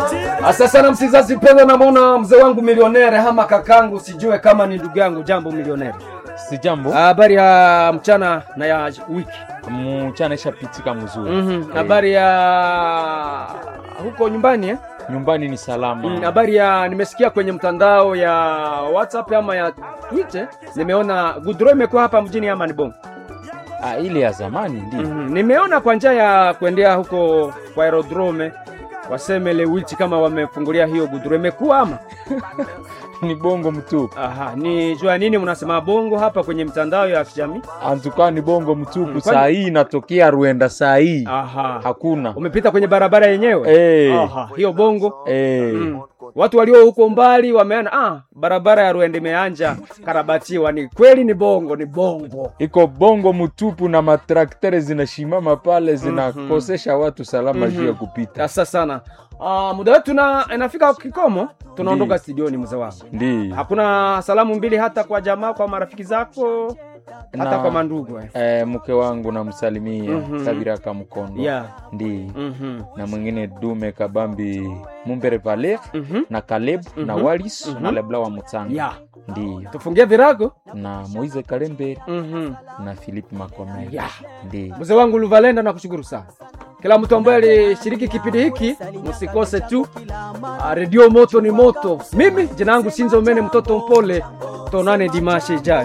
Asa sana msizazi mpendwa, namwona mzee wangu milionere hama kakangu, sijue kama ni ndugu yangu. Jambo milionere, Si jambo habari ya mchana na ya wiki. mchana ishapitika mzuri. Mhm, Eh, habari ya huko nyumbani eh? nyumbani ni salama. Mm, habari ya nimesikia kwenye mtandao ya WhatsApp ama ya Twitter, nimeona Gudro imekuwa hapa mjini ama ni bongo. Ah, ile ya zamani ndio. Mhm, nimeona kwa njia ya kuendea huko kwa aerodrome waseme Lewiti kama wamefungulia hiyo Gudro imekuwa ama Ni bongo mtupu. Aha, ni jua nini mnasema bongo hapa kwenye mtandao ya kijamii? Antuka ni bongo mtupu. Mm, kwani- Saa hii inatokea Rwenda saa hii. Aha. Hakuna. Umepita kwenye barabara yenyewe? Eh. Aha, hiyo bongo. Eh. Mm. Watu walio huko mbali wameona ah, barabara ya Rwende imeanja karabatiwa. Ni kweli ni bongo, ni bongo. Iko bongo mtupu na matraktere zinashimama pale zinakosesha watu salama juu ya kupita. Sasa sana. Ah, muda wetu na inafika kikomo, tunaondoka Ndiyo. studioni mzee wangu. Ndio. Hakuna salamu mbili hata kwa jamaa, kwa marafiki zako, hata Na- kwa mandugu eh. Eh, mke wangu namsalimia Mhm. Sabiraka Mkondo. Yeah. Ndio. Mhm. na mwingine Dume Kabambi Mumbere Valer Mhm. na Caleb na Walis na Lebla wa Mutsanga Yeah. ndio Tufungie virago. na Moise Kalembere Mhm. na Philippe Makomere Yeah. ndio. Mzee wangu Luvalenda, nakushukuru sana. Kila mtu ambaye alishiriki kipindi hiki, msikose tu ah, redio moto ni moto. Mimi jina langu Sinzo Mene, mtoto mpole. Tonane dimashe ijayo.